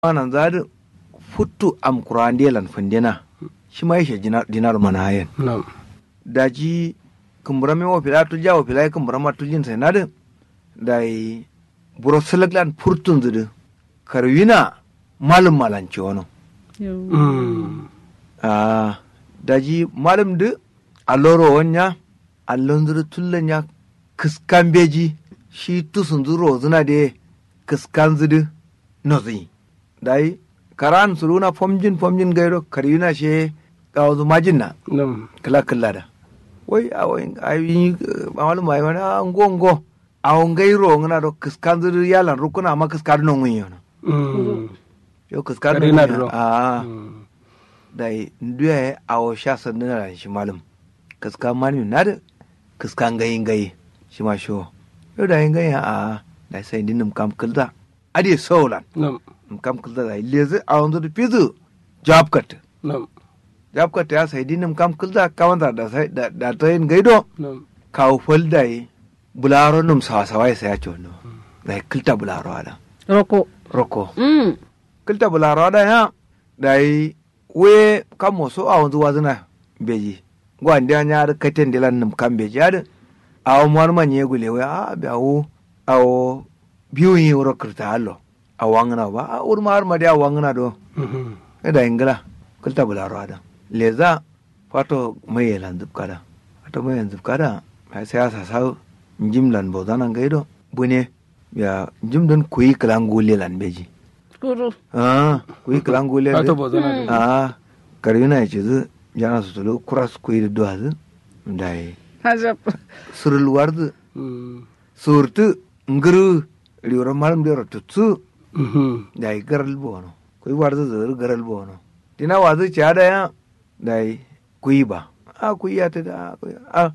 anan zadi futtu am kurandelan fundena shi ma yashe dinar mana hayen na'am daji kumbura me wo fila tu jawo fila kumbura ma tu jin sai nadin dai buro selaglan furtun zudu karwina malum malanci wono Mm. ah daji malum du alloro wonya allon zuru tullen ya kiskan beji shi tusun zuro zuna de kiskan zudu nozi dai karan suruna fomjin fomjin gairo karwina she kawo majin na na'am kala kala da wai a wai ayi malu mai wani a ngongo a ngairo ngana do kiskan zuru yalan rukuna ma kiskan non wiyo na Mm. yo kiskan Kare na duro. a Mm. dai nduya a wo sha sanduna da shi malum kiskan mani na da kiskan gayin gayi shi ma sho yo da yin gayi a da sai dinum kam kilda ade solan na'am kam kilda da lezi a wanzu da fizu job cut na'am job cut ya sai dinum kam kilda kawanta da sai da da ta yin gaido na'am kawo folda yi bularo num sawasawa ya saya cono da yi kilta bularo ada roko roko mm kilta bularo ada ya da yi we kan moso a wanzu wazina beji gwandi an yar katen dilan num kan beji ada awo mwar manye gule we a be awo awo biyu yi wuro kirta hallo a wangana ba a ur mar ma dia wangana do Mhm. e da ingila kilta bularo ada leza fato mai yelan zubkada fato mai yelan zubkada mai siyasa sau jimlan bozanan gaido bune ya jimdon kuyi kilangule lan beji kuru ah kuyi kilangule Ato bo zana da. ah karina ya ce zu jana su tulu kuras kuyi da duwa zu da yi hajab surul warzu Mm. surtu nguru riwara malam da tutsu Mhm. da yi garal bono kuyi warzu zuru garal bono dina wazu ci ada ya da yi kuyi ba a kuyi ya ta da kuyi a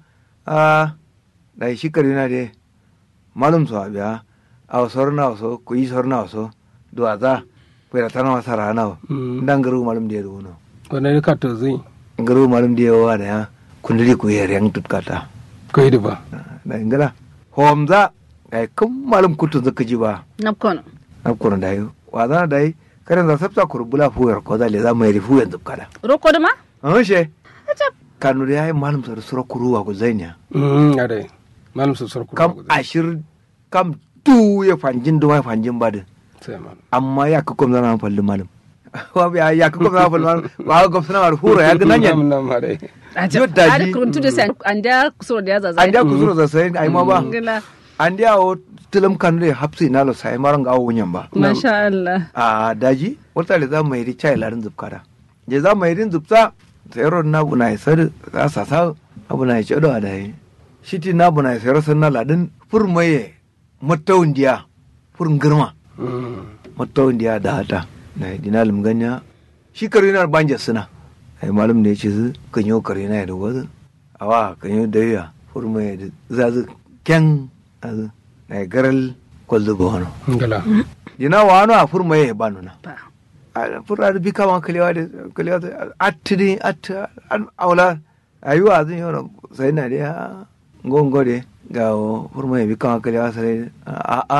a da yi shi karina de malum so abiya a sorna so kuyi sorna so duwa za kuyi tana wasa rana Mm. ndan garu malum de runo Wannan ka to zai garu malum de wa da ya kundiri kuyi yang tutkata kai da ba. da ingala homza ai kun malum kutu zaka ji ba napkono na kurun da yi wa za da yi karen za sabta kurbula fuyar ko za le za mai rifu yanzu kada roko da ma an she hajab kanu da yayi malum sar sura kuruwa ku zanya Mm. Ade. Malam su sarku. kam ashir kam tu ya fanjin da mai fanjin ba da Sai malam. amma ya ka kom zana falli malum wa ya ya ka kom zana falli malum wa ga gofsana war hura ya ga nanya Nam nam ade. hajab daji. ada kuruntu da sai an da kusuro da ya zaza an da ku zura za sai ai ma ba ngila an da o tilam kanu da hapsi na lo sai maran ga wunyan ba masha Allah a daji wata le za mai ri chai larin zubkara je za mai rin zubsa sayaro na bu na isar za sa sa abu na ce do da yi shiti na bu na sayaro san na ladin fur maye matawun diya fur girma Mm. matawun diya da hata na yi dinalim ganya shi karinar banja suna ai malum ne ce su kanyo karina da wazu awa kanyo da ya fur maye da zazu ken azu na yi garal kwallo ba wani Ngala. dina wano a fur maye ba nuna ba fura da bika ma kalewa da kalewa da attini att an aula ayuwa zan yi sai na da ngongo de ga furma ya bika ma kalewa sai a a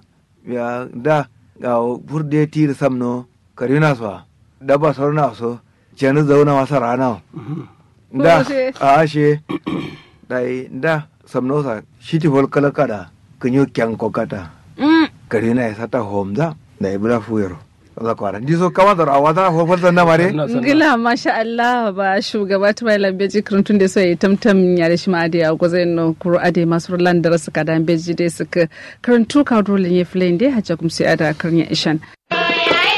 ya da ga furde ti da samno karina so da ba sauna so jani zauna masa rana Mhm. da Koshe. a ashe dai da samno sa shiti fol kala kada kunyo kyan kokata mm karina ya sata homza da ibra fuyero za kwara ndi so kama da awata ho falta na mare Ina son- ngila masha Allah ba shugaba ta mai lambeji kurantun da sai tamtam ya da shi ma ade a gozai no kuro ade masu landar suka da beji dai suka karantu ka dole ne flame dai hajja kuma sai ada karnya ishan